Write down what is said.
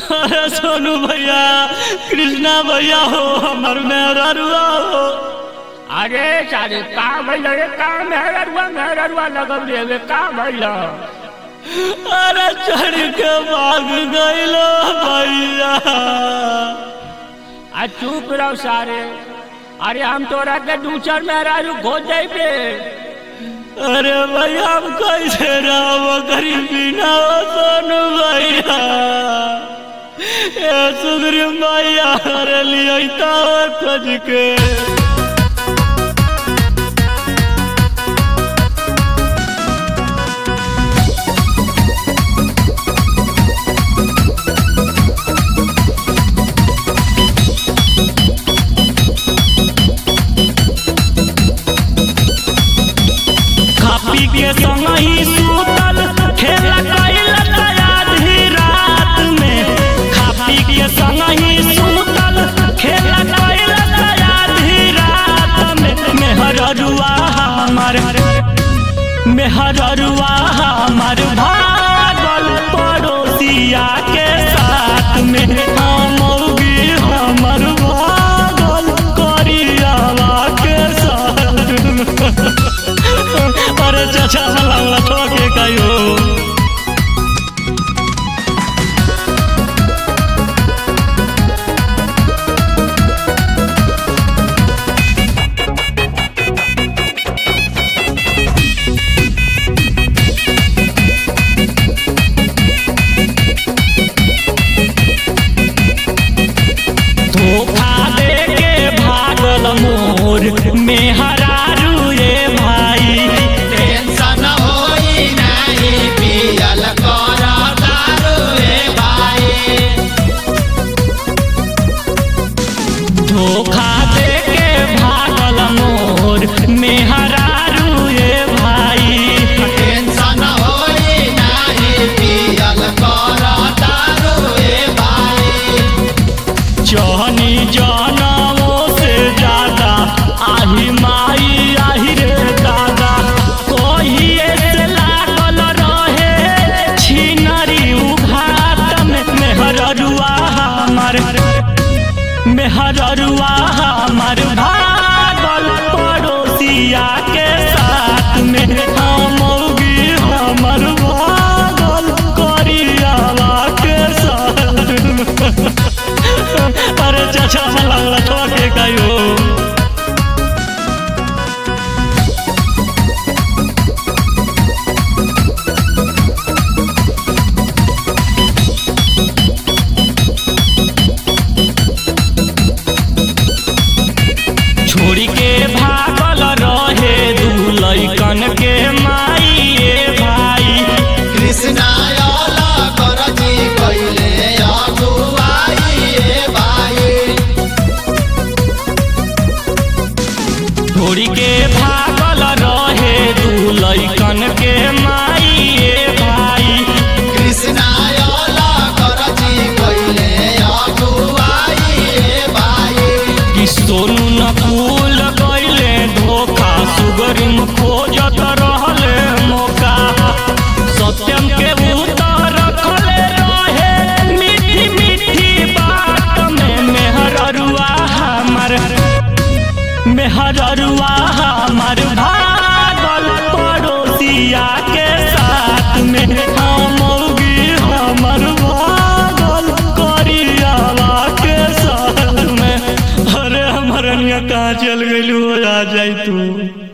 अरे सोनू भैया कृष्णा भैया हो हमर मेहरा रुआ हो अरे सारे का भइल रे का मेहररुआ मेहररुआ लगल रे का भइल अरे चढ़ के भाग गइलो भैया आ चुप रहो सारे अरे हम तोरा के दूसर मेहरारू खो जाइबे अरे भैया हम कैसे रहो गरीबी ना हो सोनू भैया ए सुग्रीव भैया अरे लिया खोज के खा पी के संग ही सूतल खेला कैल आधी रात में खा पी के संग ही सूतल खेला कैल आधी रात में मेहररुआ हमार मेहररुआ हमार भागल पड़ोसिया के साथ में हमौगी हमर भागल करियावा के साथ में अरे चाचा लगला ठोके कहियो धोखा दे के भागल मोर मेहरारू रे भाई टेंशन होई नाही पियल कर दारू रे भाई धोखा दे के भागल मोर मेहरारू रे भाई टेंशन होई नाही पियल कर दारू रे भाई जहनी जनमो से ज्यादा आही माई आही रे दादा कहिए से लागल रहे छिनरी उघाट में मेहररुआ हमार मेहररुआ हमार भागल पड़ोसिया के साथ में हमौगी हमर भागल करियावा के साथ में अरे चाचा लगला ठोके कहियो छोड़ी के भागल रहे दू लैकन के माई ए भाई कृष्णा अला करजी कइले अगुवाई रे भाई छोड़ी के भागल रहे दू लैकन के माई ए भाई कृष्णा अला करजी कइले अगुवाई रे भाई कि सोनू न फूल गईले धोखा सुगरिम खोजत रहले मौका सत्यम के उतर रखले रहे मीठी मीठी बात में मेहररुआ हमार मेहररुआ हमार भागल पड़ोसिया के साथ में हमौगी हमर भागल करियावा के साथ में अरे हमर कहाँ चल गइलू आ जाई तू